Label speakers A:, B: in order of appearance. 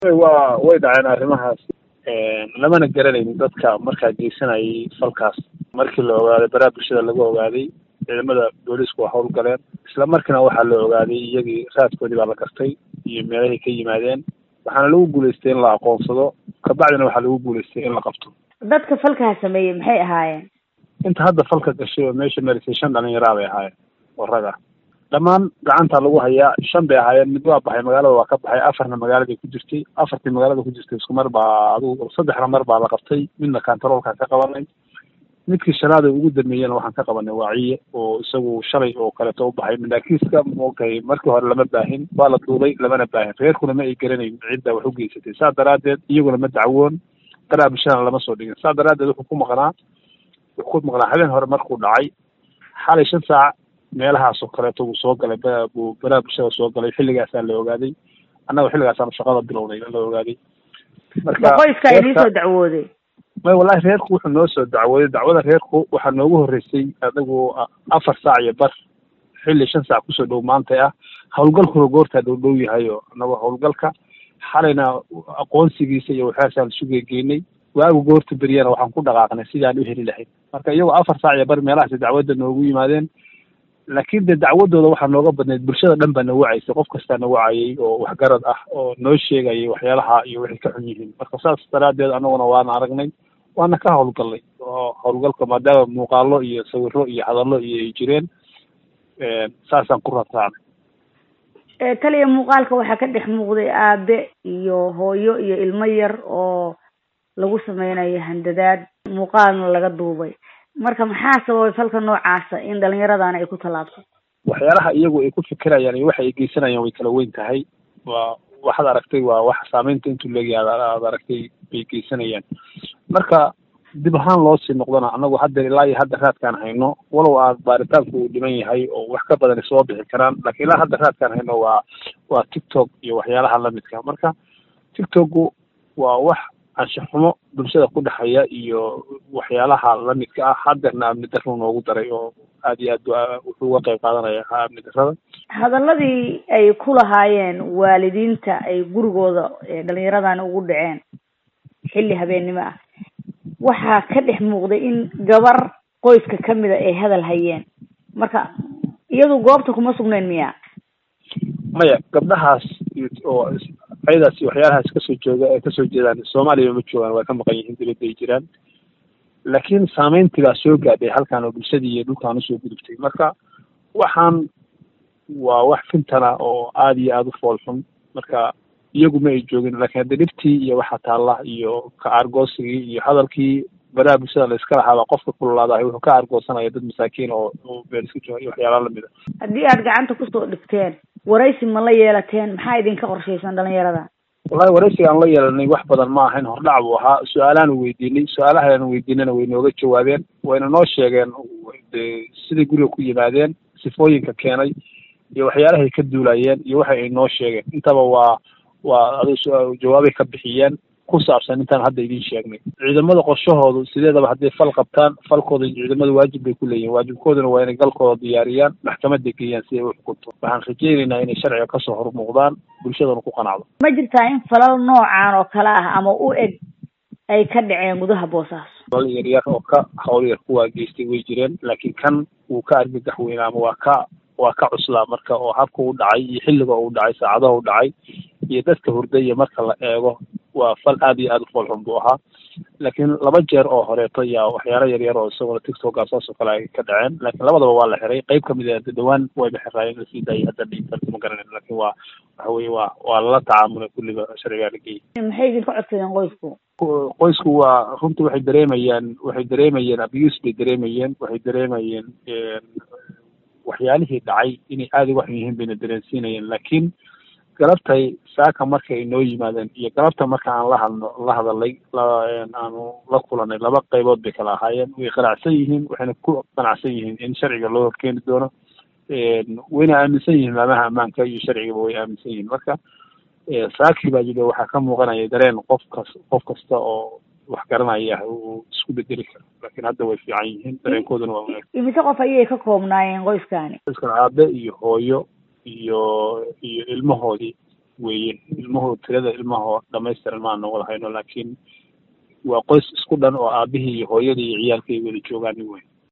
A: waa way dhaceen arrimahaas lamana garanaynin dadka markaa geysanayay falkaas markii la ogaaday baraha bulshada laga ogaaday ciidamada booliisku waa howlgaleen isla markiina waxaa la ogaaday iyagii raadkoodii baa la gartay iyo meelahay ka yimaadeen waxaana lagu guulaystay in la aqoonsado kabacdina waxaa lagu guulaystay in la qabto
B: dadka falkaa sameeyey maxay ahaayeen
A: inta hadda falka gashay oo meesha marisay shan dhalinyaraa bay ahaayeen oo rag ah dhammaan gacanta lagu hayaa shan bay ahaayeen mid waa baxay magaalada waa ka baxay afarna magaaladay ku jirtay afartii magaalada ku jirtay isku mar baa adigu saddexna mar baa la qabtay midna kantaroolkaan ka qabanay midkii shanaad ay ugu dameeyeen waxaan ka qabanay waaciye oo isagu shalay oo kaleeto u baxay mindaakiiska maogtahay markii hore lama baahin waa la duubay lamana baahin reerkuna ma ay garanayn cidda wax u geysatay saa daraaddeed iyaguna ma dacwoon baraha bulshadana lama soo dhigin saa daraaddeed wuxuu ku maqnaa wuxuu ku maqnaa habeen hore markuu dhacay xalay shan saac meelahaas oo kaleeto uu soo galay buu baraha bulshada soo galay xilligaasaa la ogaaday annaga xilligaasaanu shaqada bilownay la ogaaday
B: marka qoyska idin soo dacwooday
A: may wallahi reerku wuxuu noo soo dacwooday dacwada reerku waxaa noogu horreysay adigu afar saac iyo bar xilli shan saac kusoo dhow maantay ah howlgalkuna goortaa dhow dhow yahay oo annago howlgalka xalayna aqoonsigiisa iyo waxaasaan isu geegeynay waagu goorta beriyana waxaan ku dhaqaaqnay sidaan u heli lahayd marka iyagoo afar saac iyo bar meelahaasi dacwadda noogu yimaadeen laakiin dee dacwadooda waxaa nooga badnayd bulshada dhan baa na wacaysay qof kastaa na wacayay oo waxgarad ah oo noo sheegayay waxyaalaha iyo waxay ka xun yihiin marka saas daraaddeed annaguna waana aragnay waana ka howlgallay oo howlgalka maadaama muuqaalo iyo sawiro iyo hadallo iyo ay jireen saasaan ku ratraacnay
B: taliya muuqaalka waxaa ka dhex muuqday aabe iyo hooyo iyo ilmo yar oo lagu sameynayo handadaad muuqaalna laga duubay marka maxaa sababay falka noocaasa in dhalinyaradana ay ku tallaabto
A: waxyaalaha iyagu ay ku fikirayaan iyo waxa ay geysanayaan way kala weyn tahay waa waxaad aragtay waa wax saameynta intuu leegyahay aad aragtay bay geysanayaan marka dib ahaan loo sii noqdana annagu hadda ilaa iyo hadda raadkaan hayno walow aad baaritaanku uu dhiman yahay oo wax ka badan soo bixi karaan laakiin ilaa hadda raadkaan hayno waa waa tiktok iyo waxyaalaha lamidka marka tiktoku waa wax anshaxumo bulshada ku dhexeeya iyo waxyaalaha lamidka ah haddeerna amni darru noogu daray oo aad iyo aad wuxuu uga qayb qaadanaya amni darrada
B: hadaladii ay ku lahaayeen waalidiinta ay gurigooda dhalinyaradani ugu dhaceen xilli habeennimo ah waxaa ka dhex muuqday in gabar qoyska kamida ay hadal hayeen marka iyadu goobta kuma sugnayn miya
A: maya gabdhahaas oo ayadaas waxyaalahaas kasoo jooga ee kasoo jeedaan soomaaliya ma joogaan waa ka maqan yihiin dibadda ay jiraan laakiin saameyntii baa soo gaadhay halkaan oo bulshadii iyo dhulkaan usoo gudubtay marka waxaan waa wax fintana oo aada iyo aada u fool xun marka iyagu ma ay joogin laakiin hadda dhibtii iyo waxa taalla iyo ka aargoosigii iyo hadalkii baraha bulshada la iska lahaaba qofka kululaadahay wuxuu ka aargoosanaya dad masaakiin oo oo meel iska jooga iyo waxyaala lamid a
B: haddii aad gacanta kusoo dhigteen waraysi ma la yeelateen maxaa idinka qorshaysan dhalinyarada
A: wallahi waraysigaan la yeelanay wax badan ma ahayn hordhac buu ahaa su-aalaanu weydiinay su-aalahaan weydiinana way nooga jawaabeen wayna noo sheegeen de siday guriga ku yimaadeen sifooyinka keenay iyo waxyaalahay ka duulayeen iyo waxa ay noo sheegeen intaba waa waa adu jawaabay ka bixiyeen ku saabsan intaan hadda idiin sheegnay ciidamada qorshahoodu sideedaba hadday fal qabtaan falkooda ciidamada waajib bay ku leeyihin waajibkooduna waa inay galkooda diyaariyaan maxkamadda geeyaan si ay u xukunto waxaan rajaynaynaa inay sharciga kasoo hormuuqdaan bulshadana ku qanacdo
B: ma jirtaa in falal noocan oo kale ah ama u eg ay ka dhaceen gudaha boosaaso
A: falal yaryar oo ka hawl yar kuwaa geystay way jireen laakiin kan wuu ka argagax weynaa ama waa ka waa ka cuslaa marka oo habka u dhacay iyo xilliga uu dhacay saacadaha u dhacay iyo dadka hurdaya marka la eego waa fal aad iyo aada u foolxun buu ahaa laakiin laba jeer oo horeeto yaa waxyaalo yaryar oo isaguna tiktoka saas oo kale ay ka dhaceen laakiin labadaba waa la xiray qayb kamid a dhawaan wayba xiraayeen la sii daayay hadda dhintan ma garanin laakiin waa waxa weye waa waa lala tacaamulay kulliba sharcigaa la geeyay
B: maxay idinka codsadeen qoysku
A: qoysku waa runtii waxay dareemayaan waxay dareemayeen abuse bay dareemayeen waxay dareemayeen waxyaalihii dhacay inay aada uga xun yihiin bayna dareensiinayeen laakiin galabtay saaka marka ay noo yimaadeen iyo galabta marka aan la hadno la hadalay aanu la kulanay laba qaybood bay kala ahaayeen way qanacsan yihiin waxayna ku qanacsan yihiin in sharciga loo horkeeni doono wayna aaminsan yihiin maamaha ammaanka iyo sharcigaba way aaminsan yihiin marka saakii baa jiro waxaa ka muuqanaya dareen qof kas qof kasta oo wax garanaya uu isku bedeli karo laakiin hadda way fiican yihiin dareenkooduna waa wanaagsan
B: imise qof ayay ka koobnaayeen qoyskani
A: qoyskan aabe iyo hooyo iyo iyo ilmahoodii weeye ilmuhu tirada ilmahoo dhamaystiran maan wada hayno laakiin waa qoys isku dhan oo aabihii iyo hooyadii iyo ciyaalkii ay wada joogaan wey